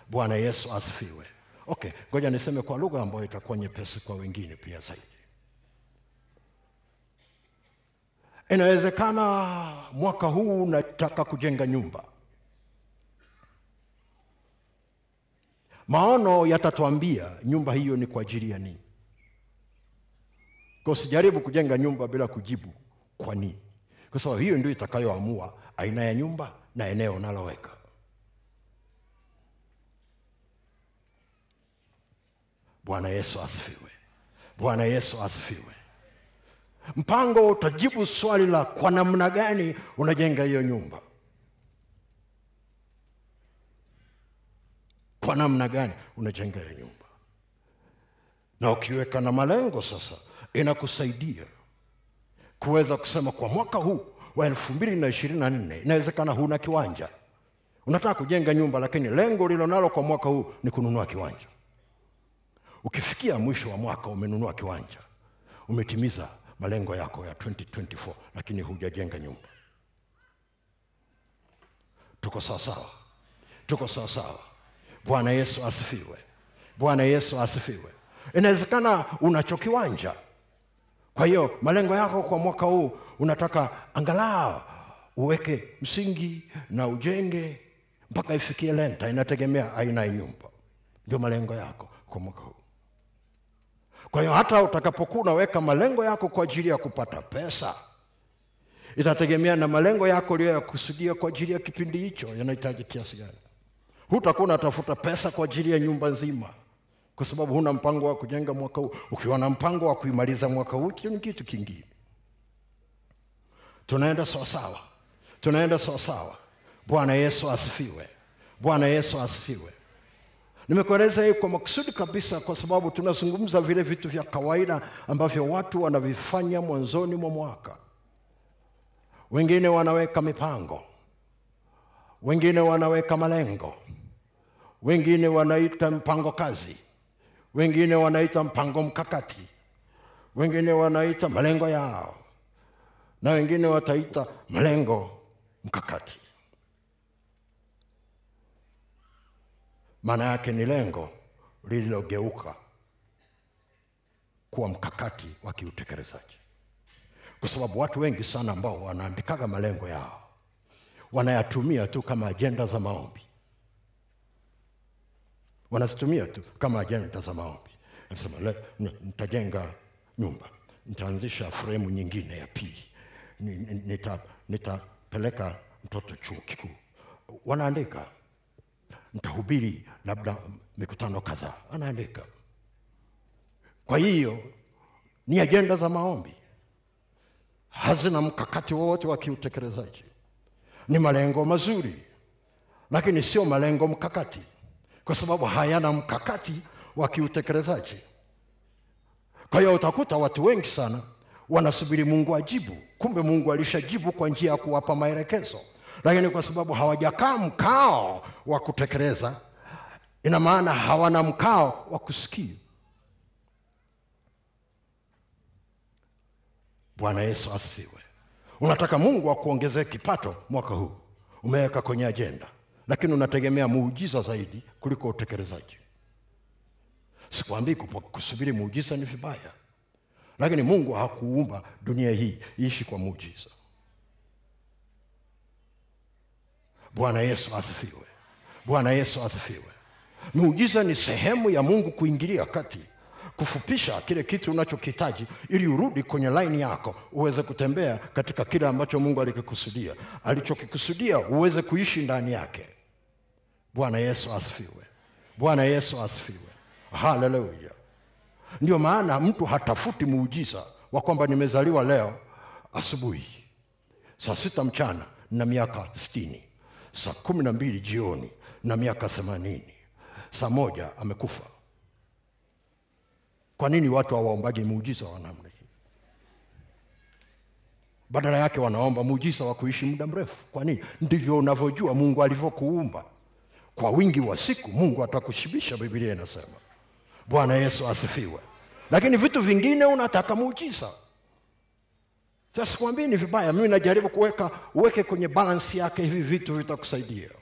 bwana yesu asifiwe okay ngoja niseme kwa lugha ambayo itakuwa nyepesi kwa wengine pia zaidi inawezekana mwaka huu unataka kujenga nyumba maono yatatuambia nyumba hiyo ni kwa ajili ya nini kwa usijaribu kujenga nyumba bila kujibu kwa nini kwa sababu hiyo ndio itakayoamua aina ya nyumba na eneo unaloweka bwana yesu asifiwe bwana yesu asifiwe mpango utajibu swali la kwa namna gani unajenga hiyo nyumba kwa namna gani unajenga hiyo nyumba na ukiweka na malengo sasa inakusaidia kuweza kusema kwa mwaka huu wa elfu mbili na ishirini na nne inawezekana huna kiwanja unataka kujenga nyumba lakini lengo lilonalo kwa mwaka huu ni kununua kiwanja ukifikia mwisho wa mwaka umenunua kiwanja umetimiza malengo yako ya 2024 lakini hujajenga nyumba tuko sawasawa tuko sawasawa bwana yesu asifiwe bwana yesu asifiwe inawezekana unacho kiwanja kwa hiyo malengo yako kwa mwaka huu unataka angalau uweke msingi na ujenge mpaka ifikie lenta inategemea aina ya nyumba ndio malengo yako kwa mwaka huu kwa hiyo hata utakapokuwa unaweka malengo yako kwa ajili ya kupata pesa itategemea na malengo yako uliyoyakusudia kwa ajili ya kipindi hicho yanahitaji kiasi gani hutakuwa unatafuta pesa kwa ajili ya nyumba nzima kwa sababu huna mpango wa kujenga mwaka huu ukiwa na mpango wa kuimaliza mwaka huu hicho ni kitu kingine tunaenda sawasawa tunaenda sawasawa bwana yesu asifiwe bwana yesu asifiwe nimekueleza hii kwa makusudi kabisa kwa sababu tunazungumza vile vitu vya kawaida ambavyo watu wanavifanya mwanzoni mwa mwaka wengine wanaweka mipango wengine wanaweka malengo wengine wanaita mpango kazi wengine wanaita mpango mkakati wengine wanaita malengo yao na wengine wataita malengo mkakati maana yake ni lengo lililogeuka kuwa mkakati wa kiutekelezaji kwa sababu watu wengi sana ambao wanaandikaga malengo yao wanayatumia tu kama ajenda za maombi wanazitumia tu kama ajenda za maombi nasema le- n- nitajenga nyumba nitaanzisha fremu nyingine ya pili Ni- ni- nita- nitapeleka mtoto chuo kikuu wanaandika nitahubiri labda mikutano kadhaa anaandika kwa hiyo ni ajenda za maombi hazina mkakati wowote wa kiutekelezaji ni malengo mazuri lakini sio malengo mkakati kwa sababu hayana mkakati wa kiutekelezaji kwa hiyo utakuta watu wengi sana wanasubiri mungu ajibu kumbe mungu alishajibu kwa njia ya kuwapa maelekezo lakini kwa sababu hawajakaa mkao wa kutekeleza ina maana hawana mkao wa kusikia bwana yesu asifiwe unataka mungu akuongezee kipato mwaka huu umeweka kwenye ajenda lakini unategemea muujiza zaidi kuliko utekelezaji sikwambii kupo- kusubiri muujiza ni vibaya lakini mungu hakuumba dunia hii iishi kwa muujiza bwana yesu asifiwe bwana yesu asifiwe muujiza ni sehemu ya mungu kuingilia kati kufupisha kile kitu unachokihitaji ili urudi kwenye laini yako uweze kutembea katika kile ambacho mungu alikikusudia alichokikusudia uweze kuishi ndani yake bwana yesu asifiwe bwana yesu asifiwe haleluya ndio maana mtu hatafuti muujiza wa kwamba nimezaliwa leo asubuhi saa sita mchana na miaka sitini saa kumi na mbili jioni na miaka themanini saa moja amekufa kwa nini watu hawaombaji muujiza wa namna hii badala yake wanaomba muujiza wa kuishi muda mrefu kwa nini ndivyo unavyojua mungu alivyokuumba kwa wingi wa siku mungu atakushibisha bibilia inasema bwana yesu asifiwe lakini vitu vingine unataka muujiza sasa sikwambii ni vibaya mimi najaribu kuweka uweke kwenye balansi yake hivi vitu vitakusaidia